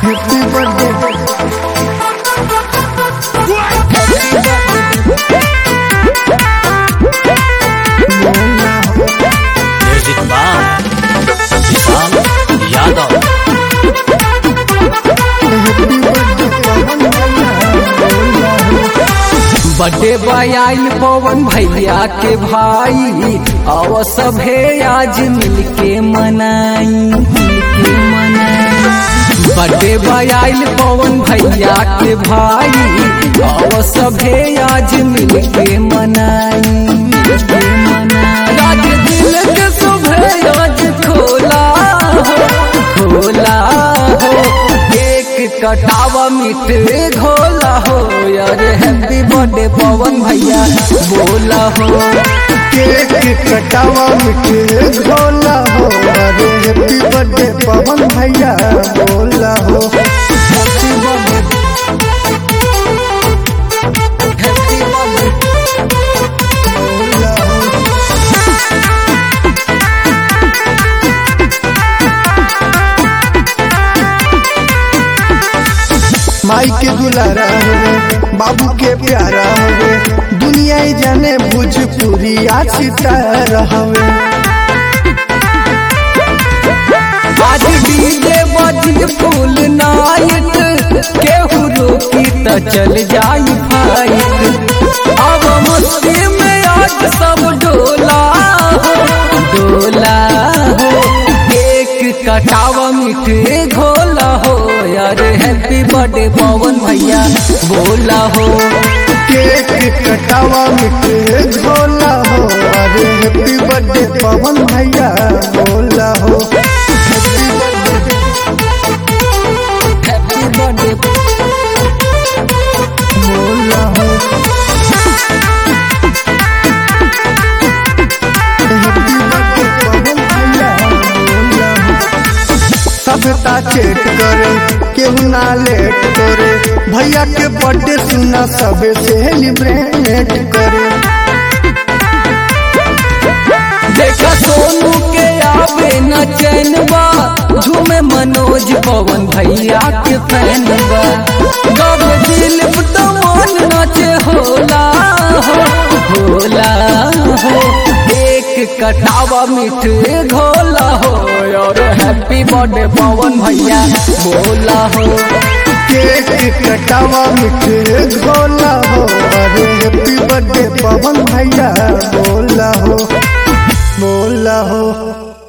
happy birthday बोलना हो music by Vishal Yadav happy birthday Pawan भैया बोलना हो बर्थडे बॉय आइल पवन भैया के भाई आव सभे आज मिलके मनाई मिलके मनाई बर्थडे बॉय आइल पवन भैया के भाई आव सभे आज मिलके मनाई मिलके मनाई आज दिल के सुबह आज खोला हो खोला हो केक कटावा मीठे घोला हो यार हैप्पी बर्थडे पवन भैया बोला हो केक कटावा मिठे झोला हो अरे हैप्पी बर्थडे पवन भैया बोला हो हैप्पी बर्थडे हैप्पी बर्थडे बोला हो माई के दुलारा होवे बाबू के प्यारा होवे दुनिया ही जाने भोजपुरी आज सितारा हवे आज डीजे बजी फुल नाइट केहू रोकी त चल जाई फाइट अब मस्ती में आज सब डोला हो डोला हो केक कटावा मीठे घोला हो यार हैप्पी बर्थडे पवन भैया बोला हो केक कटावा मिठे झोला हो अरे हैप्पी बर्थडे पवन भैया बोला हो हैप्पी बर्थडे हैप्पी बर्थडे बोला हो हैप्पी बर्थडे पवन भैया बोला हो सभ्यता चेट करे केहू ना लेट करे भैया के बर्थडे सुना सबे सेलिब्रेट करे देखा सोनू के आवे न चैनबा झूमे मनोज पवन भैया के फैनबा गब दिल तमन नाचे होला हो होला हो एक कटावा मीठे घोला हो और हैप्पी बर्थडे पवन भैया बोला हो केक कटावा मिठे झोला हो अरे हैप्पी बर्थडे पवन भैया बोला हो बोला हो